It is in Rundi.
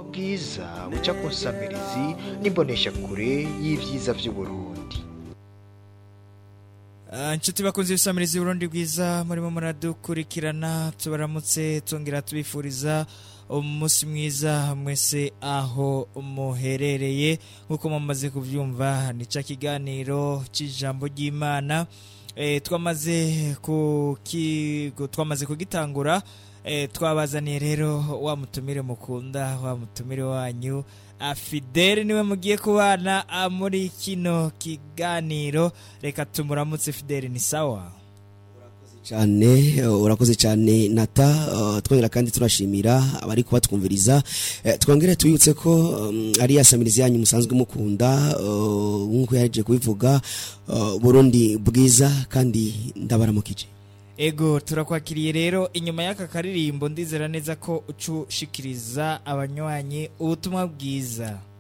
bwiza buca ku nsamirizi n'imboneshakure y'ibyiza by'uburundi Ah, inshuti bakunze ibisamirizi Burundi bwiza murimo muradukurikirana tubaramutse tongera tubifuriza umunsi mwiza mwese aho muherereye nk'uko mumaze kubyumva ni cya kiganiro cy'ijambo ry'imana Eh, twamaze kuki- twamaze kugitangura Eh, twabazaniye rero wa mutumire mukunda wa mutumire wanyu afideli niwe mugiye kubana ah, muri kino kiganiro reka tumuramutse fideli ni sawa cyane uh, urakoze cyane nata uh, twongera kandi turashimira abari kubatwumviriza Eh, twongere tubibutse ko um, ari ya samirizi yanyu musanzwe mukunda uh, nk'uko yaje kubivuga uh, burundi bwiza kandi ndabaramukije ego turakwakiriye rero inyuma y'aka karirimbo ndizera neza ko ucushikiriza abanywanyi ubutumwa bwiza